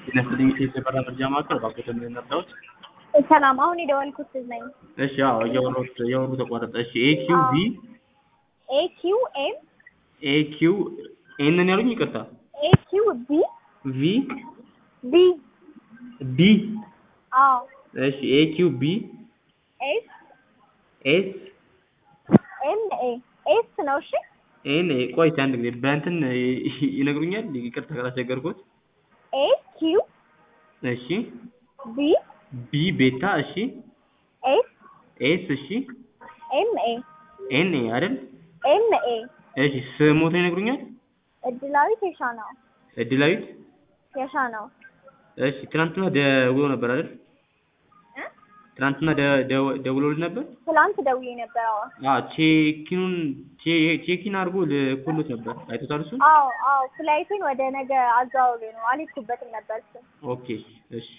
ጤና ይስጥልኝ የኢትዮጵያ መረጃ ማዕከል ባኮተ ምን እንርዳዎት? ሰላም፣ አሁን የደወልኩት ልጅ ነኝ። እሺ አዎ እያወራሁት እያወሩ ተቋረጠ። እሺ ኤኪው ቪ ኤ ኪው ኤም ኤኪው ኤንን ያሉኝ ይቅርታ ኤ ኪው ቢ ቪ ቢ ቢ አዎ እሺ ኤኪው ቢ ኤስ ኤስ ኤም ኤ ኤስ ነው። እሺ ኤን ኤ ቆይ አንድ ጊዜ በእንትን ይነግሩኛል። ይቅርታ ካላስቸገርኩት። ኤ ኪው እሺ ቢ ቢ ቤታ እሺ ኤስ ኤስ እሺ ኤም ኤ ኤን ኤ አይደል? ኤም ኤ እሺ ስሞትን ይነግሩኛል። እድላዊት የሻ ነው እድላዊት የሻ ነው። እሺ ትናንትና ደውሎ ነበር አይደል? እ? ትናንትና ደ- ደው- ደውሎልህ ነበር? ትላንት ደውዬ ነበር። አዎ አዎ ቼኪኑን ቼ- ቼኪን አድርጎ ልኮሎት ነበር። አይቶታል እሱን? አዎ አዎ ፍላይቱን ወደ ነገ አዘዋውሬ ነው አልሄድኩበትም ነበር እሱ ኦኬ እሺ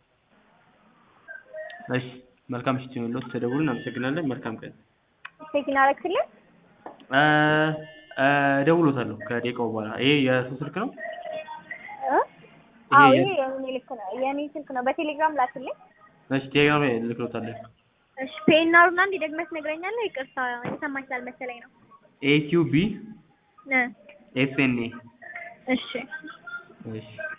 እሺ መልካም ምሽት ይሁንልዎት። ተደውሉ። እናመሰግናለን። መልካም ቀን። ቼኪን አረክልኝ። እ እ እደውልዎታለሁ ከደቂቃው በኋላ። ይሄ የእሱ ስልክ ነው? እ? አዎ ይሄ- ይሄ የኔ ልክ ነው የኔ ስልክ ነው። በቴሌግራም ላክልኝ። እሺ ቴሌግራም ላይ እልክልዎታለሁ። እሺ ፔናሩና እንዲ ደግመህ ትነግረኛለህ? ይቅርታ የተሰማኝ ስላልመሰለኝ ነው። ኤኪው ቢ እ ኤስ ኤን ኤ እሺ እሺ